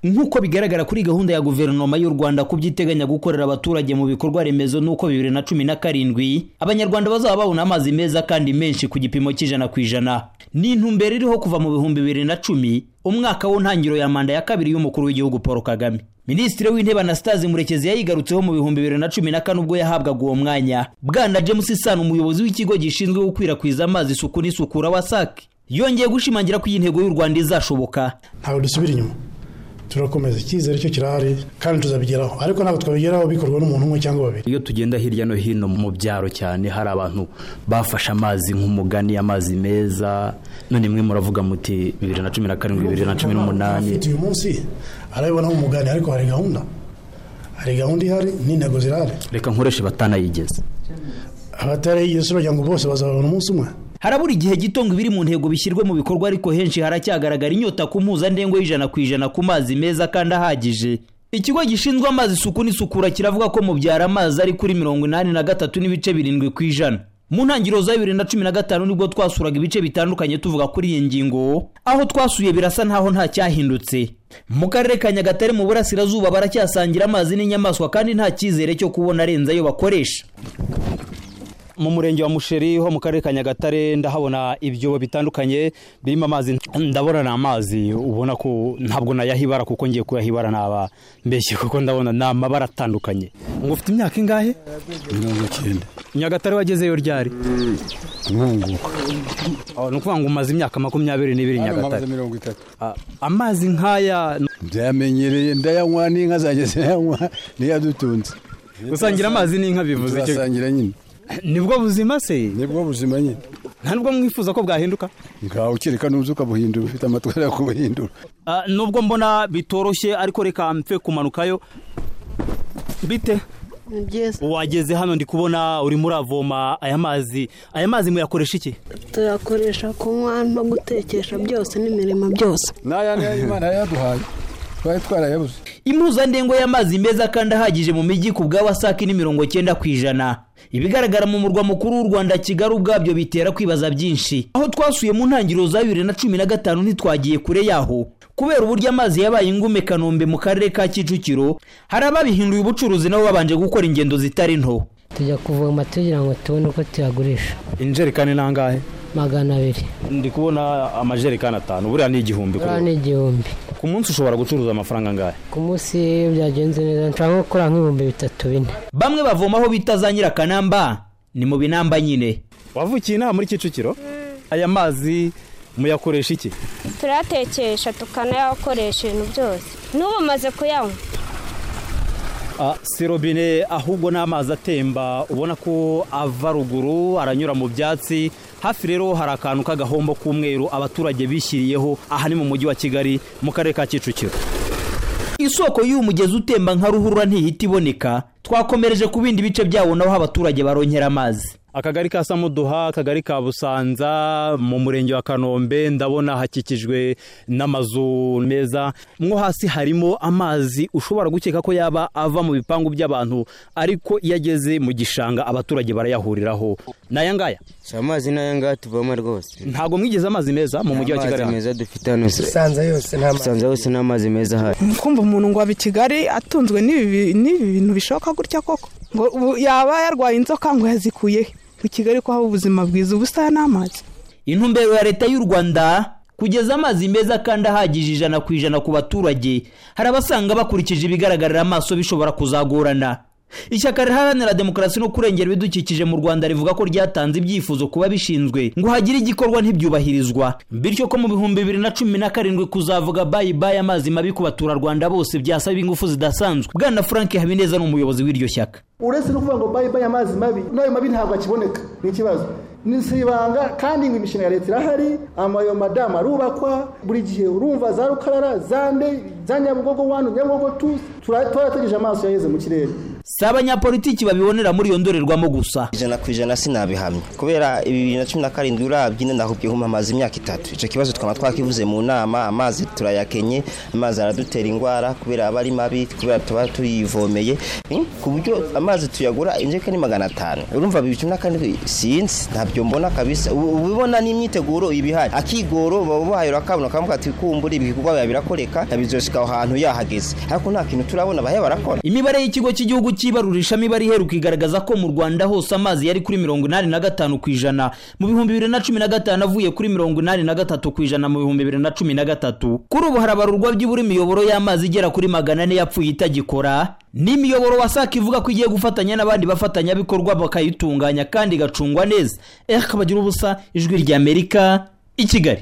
nk'uko bigaragara kuri gahunda ya guverinoma y'u Rwanda ku byiteganya gukorera abaturage mu bikorwa remezo nuko bibiri na cumi na karindwi abanyarwanda bazaba babona amazi meza kandi menshi ku gipimo cy'ijana ku ijana ni intumbero iriho kuva mu bihumbi bibiri na cumi umwaka w'intangiriro ya manda ya kabiri y'umukuru w'igihugu paul kagame minisitiri w'intebe anastase murekezi yayigarutseho mu bihumbi bibiri na cumi na kane ubwo yahabwaga uwo mwanya bwana james isano umuyobozi w'ikigo gishinzwe gukwirakwiza amazi isuku n'isukura wasac yongeye gushimangira ko iyi ntego y'u rwanda izashoboka ntabwo dusubira inyuma turakomeza icyizere cyo kirahari kandi tuzabigeraho ariko ntabwo twabigeraho bikorwa n'umuntu umwe cyangwa babiri iyo tugenda hirya no hino mu byaro cyane hari abantu bafashe amazi nk'umugani amazi meza none imwe muravuga muti bibiri na cumi na karindwi bibiri na cumi n'umunani afite uyu munsi arabibona nk'umugani ariko hari gahunda hari gahunda ihari n'intego zirahari reka nkoreshe batanayigeze abatarayigeze si bagira ngo bose bazabona umunsi umwe harabura igihe gito ngo ibiri mu ntego bishyirwe mu bikorwa ariko henshi haracyagaragara inyota ku mpuzandengo y'ijana ku ijana ku mazi meza kandi ahagije ikigo gishinzwe amazi isuku n'isukura kiravuga ko mubyara amazi ari kuri mirongo inani na gatatu n'ibice birindwi ku ijana mu ntangiriro za bibiri na cumi na gatanu nibwo twasuraga ibice bitandukanye tuvuga kuri iyi ngingo aho twasuye birasa ntaho nta cyahindutse mu karere ka nyagatare mu burasirazuba baracyasangira amazi n'inyamaswa kandi nta cyizere cyo kubona arenze ayo bakoresha mu murenge wa musheri ho mu karere ka nyagatare ndahabona ibyobo bitandukanye birimo amazi ndabona ni amazi ubona ko ntabwo nayahibara kuko ngiye kuyahibara naba mbeshye kuko ndabona ni amabara atandukanye ngo ufite imyaka ingahe mirongo icyenda nyagatare wagezeyo ryari nkunguka ni ukuvuga ngo umaze imyaka makumyabiri n'ibiri nyagatare mirongo itatu amazi nk'aya byamenyereye ndayanywa n'inka zanjye ziyanywa niyo adutunze gusangira amazi n'inka bivuze icyo turasangira nyine nibwo buzima se nibwo buzima nyine nta nubwo mwifuza ko bwahinduka ngaho ukireka n'uzi ukabuhindura ufite amatwara yo kubuhindura nubwo mbona bitoroshye ariko reka mpfe kumanukayo bite wageze hano ndi kubona urimo uravoma aya mazi aya mazi muyakoresha iki tuyakoresha kunywa no gutekesha byose n'imirimo byose n'aya imana yaduhaye twari twarayabuze impuzandengo y'amazi meza kandi ahagije mu mijyi ku bwa wasake ni mirongo cyenda ku ijana ibigaragara mu murwa mukuru w'u rwanda kigali ubwabyo bitera kwibaza byinshi aho twasuye mu ntangiriro za bibiri na cumi na gatanu ntitwagiye kure yaho kubera uburyo amazi yabaye ingume kanombe mu karere ka kicukiro hari ababihinduye ubucuruzi nabo babanje gukora ingendo zitari nto tujya kuvoma tugira ngo tubone uko tuyagurisha injerekani ni angahe magana abiri ndi kubona amajerekani atanu buriya ni igihumbi buriya ni igihumbi ku munsi ushobora gucuruza amafaranga angahe ku munsi iyo byagenze neza nshobora nko gukora nk'ibihumbi bitatu bine bamwe bavoma aho bita za nyirakanamba ni mu binamba nyine wavukiye inaha muri kicukiro aya mazi muyakoresha iki turayatekesha tukanayakoresha ibintu byose n'ubu umaze kuyanywa si robine ahubwo ni amazi atemba ubona ko ava ruguru aranyura mu byatsi hafi rero hari akantu k'agahombo k'umweru abaturage bishyiriyeho aha ni mu mujyi wa kigali mu karere ka kicukiro isoko y'uyu mugezi utemba nka ruhurura ntihita iboneka twakomereje ku bindi bice byawo naho abaturage baronkera amazi akagari ka samuduha akagari ka busanza mu murenge wa kanombe ndabona hakikijwe n'amazu meza mwo hasi harimo amazi ushobora gukeka ko yaba ava mu bipangu by'abantu ariko iyo ageze mu gishanga abaturage barayahuriraho ni aya ngaya si amazi ni aya ngaya tuvoma rwose ntago mwigeze amazi meza mu mujyi wa kigali amazi meza dufite hano usanza yose nta mazi usanza hose ni amazi meza ahari kumva umuntu ngo aba i kigali atunzwe n'ibi bintu bishoboka gutya koko ngo yaba yarwaye inzoka ngo yazikuye ku kigali ko haba ubuzima bwiza ubusa n'amazi intumbero ya leta y'u rwanda kugeza amazi meza kandi ahagije ijana ku ijana ku baturage hari abasanga bakurikije ibigaragarira amaso bishobora kuzagorana ishyaka riharanira demokarasi no kurengera ibidukikije mu rwanda rivuga ko ryatanze ibyifuzo kuba bishinzwe ngo hagire igikorwa ntibyubahirizwa bityo ko mu bihumbi bibiri na cumi na karindwi kuzavuga bayi bayi amazi mabi ku baturarwanda bose byasaba ingufu zidasanzwe bwana frank habineza ni umuyobozi w'iryo shyaka uretse no kuvuga ngo bayi bayi amazi mabi n'ayo mabi ntabwo akiboneka ni ikibazo si ibanga kandi ngo imishinga ya leta irahari amayo madamu arubakwa buri gihe urumva za rukarara za nde za nyabugogo wani nyabugogo tu turategereje amaso yaheze mu kirere si abanyapolitiki babibonera muri iyo ndorerwamo gusa ijana ku ijana sinabihamya kubera bibiri na cumi na karindwi urabye ine ndahubwihuma amazi imyaka itatu icyo kibazo twaba twakivuze mu nama amazi turayakenye amazi aradutera indwara kubera aba ari mabi kubera tuba tuyivomeye ku buryo amazi tuyagura injeka ni magana atanu urumva bibiri cumi na kane sinzi ntabyo mbona kabisa ubu ubibona n'imyiteguro iba ihari akigoro baba bahaye urakabona kamuka ati kumbura ibikorwa biba birakoreka yabizoshika aho hantu yahageze ariko nta kintu turabona bahe barakora imibare y'ikigo cy'igihugu cy'ibarurishamibare imibare iheruka igaragaza ko mu rwanda hose amazi yari kuri mirongo inani na gatanu ku ijana mu bihumbi bibiri na cumi na gatanu avuye kuri mirongo inani na gatatu ku ijana mu bihumbi bibiri na cumi na gatatu kuri ubu harabarurwa by'ibura imiyoboro y'amazi igera kuri magana ane yapfuye itagikora n'imiyoboro wasaka ivuga ko igiye gufatanya n'abandi bafatanyabikorwa bakayitunganya kandi igacungwa neza eh kabagira ubusa ijwi ry'amerika i kigali